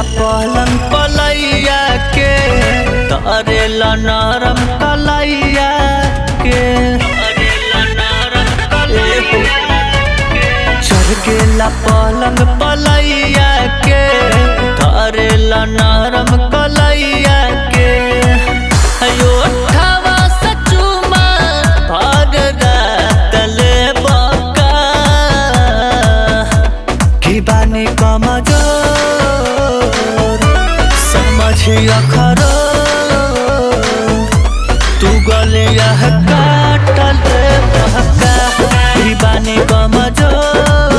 पलंग पलैया के तरेला नरम कलैया के चढ़ गेला पलंग पलैया के तरेला नरम कलैया के अयो अठावा सचुमा भाग तले बका की बानी कमजोर समझिया खरो तू गलिया काटल बहका की बानी कमजोर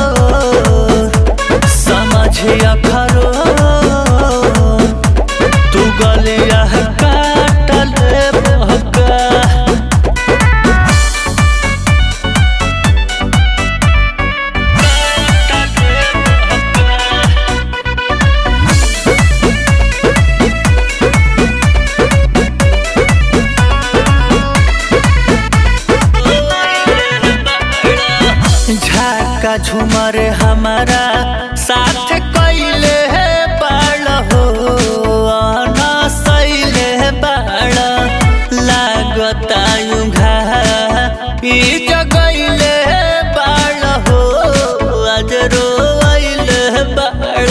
समझिया खरो तू गलिया काटल बहका झाका झुमर हमारा साथ कैले है बाड़ हो ना सैले बाड़ लागता युघा ई जगैले बाड़ हो आज रोइले बाड़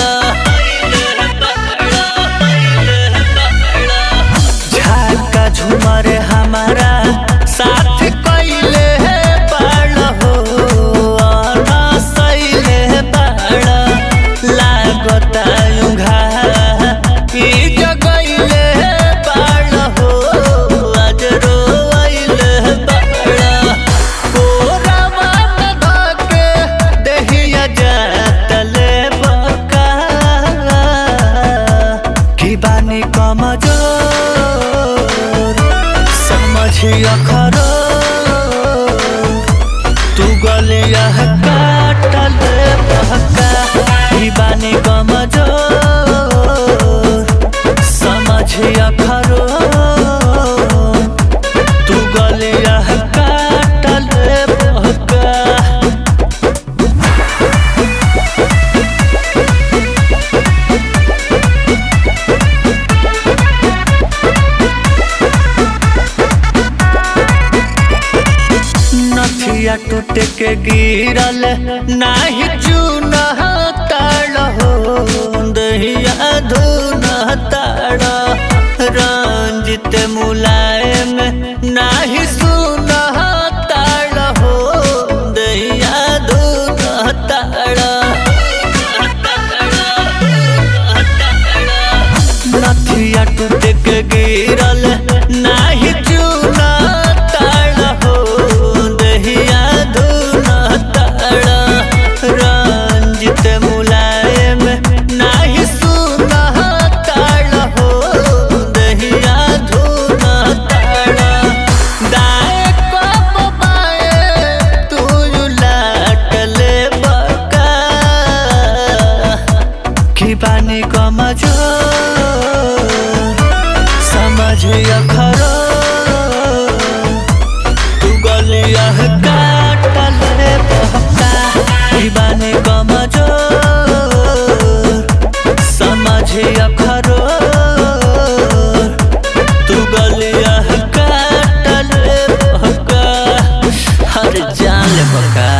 झाका झुमर हमारा साथ कैले है बाड़ हो ना सैले बाड़ लागता युघा ई जगैले बाड़ हो आज रोइले बाड़ कोरावा में धके देहिया जातले बका की बानी कमजोर समझिया खरो तू गलिया काटल बहका की बानी कमजोर समझिया खरो तू गलिया काटल बहका नथिया टूट के गिरल नाही चून ताड़ हो दहिया धून ताड़ रंजित मुलायम नाही सुन ताड़ हो दहिया धून ताड़ नथिया टूट के गिरल नाही चून ताड़ हो दहिया धून ताड़ रंजित मुलायम नाही सुन ताड़ हो दहिया धून ताड़ दाए कब बाए तू लाटले बका की बानी कमजोर समझिया खरो तू गलिया काटल बहका की बानी कमजोर समझिया खरो तू गलिया काटल बहका हर जान ले बका